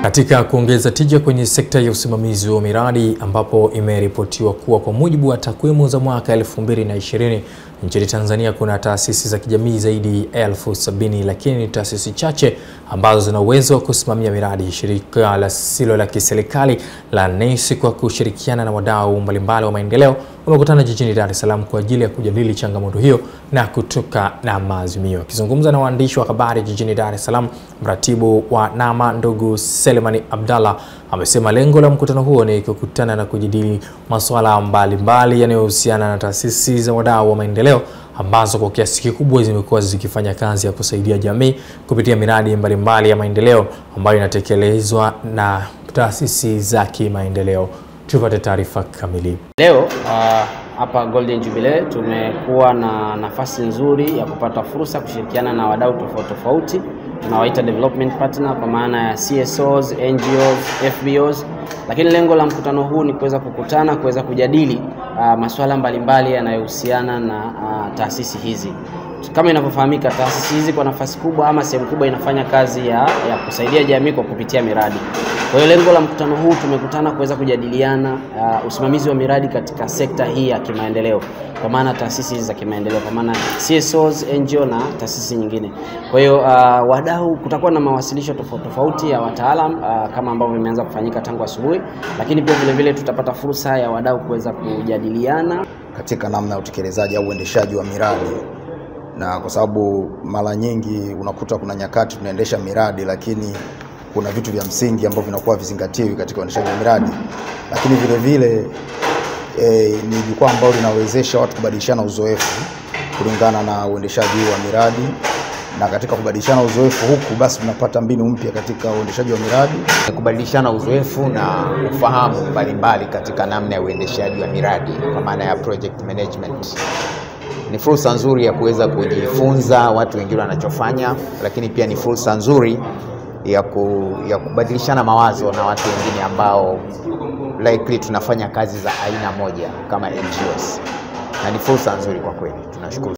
Katika kuongeza tija kwenye sekta ya usimamizi wa miradi ambapo imeripotiwa kuwa kwa mujibu wa takwimu za mwaka 2020 nchini Tanzania kuna taasisi za kijamii zaidi ya elfu sabini lakini ni taasisi chache ambazo zina uwezo wa kusimamia miradi. Shirika lisilo la kiserikali la NEC kwa kushirikiana na wadau mbalimbali wa maendeleo wamekutana jijini Dar es Salaam kwa ajili ya kujadili changamoto hiyo na kutoka na maazimio. Akizungumza na waandishi wa habari jijini Dar es Salaam, mratibu wa NAMA ndugu Selemani Abdallah amesema lengo la mkutano huo ni kukutana na kujadili masuala mbalimbali yanayohusiana na taasisi za wadau wa maendeleo ambazo kwa kiasi kikubwa zimekuwa zikifanya kazi ya kusaidia jamii kupitia miradi mbalimbali ya maendeleo ambayo inatekelezwa na taasisi za kimaendeleo. Tupate taarifa kamili. Leo uh, hapa Golden Jubilee tumekuwa na nafasi nzuri ya kupata fursa kushirikiana na wadau tofauti tofauti tunawaita development partner kwa maana ya CSOs, NGOs, FBOs, lakini lengo la mkutano huu ni kuweza kukutana, kuweza kujadili uh, masuala mbalimbali yanayohusiana na uh, taasisi hizi. Kama inavyofahamika, taasisi hizi kwa nafasi kubwa ama sehemu kubwa inafanya kazi ya, ya kusaidia jamii kwa kupitia miradi. Kwa hiyo lengo la mkutano huu tumekutana kuweza kujadiliana uh, usimamizi wa miradi katika sekta hii ya kimaendeleo, kwa maana taasisi hizi za kimaendeleo, kwa maana CSOs, NGO na taasisi nyingine. Kwa hiyo uh, wadau, kutakuwa na mawasilisho tofauti tofauti ya wataalam uh, kama ambavyo imeanza kufanyika tangu asubuhi, lakini pia vile vile tutapata fursa ya wadau kuweza kujadiliana katika namna ya utekelezaji au uendeshaji wa miradi na kwa sababu mara nyingi unakuta kuna nyakati tunaendesha miradi lakini kuna vitu vya msingi ambavyo vinakuwa vizingatiwi katika uendeshaji wa miradi, lakini vile vile e, ni jukwaa ambalo linawezesha watu kubadilishana uzoefu kulingana na uendeshaji wa miradi, na katika kubadilishana uzoefu huku basi tunapata mbinu mpya katika uendeshaji wa miradi, kubadilishana uzoefu na ufahamu mbalimbali katika namna ya uendeshaji wa miradi kwa maana ya project management ni fursa nzuri ya kuweza kujifunza watu wengine wanachofanya, lakini pia ni fursa nzuri ya, ku, ya kubadilishana mawazo na watu wengine ambao likely tunafanya kazi za aina moja kama NGOs, na ni fursa nzuri kwa kweli. Tunashukuru.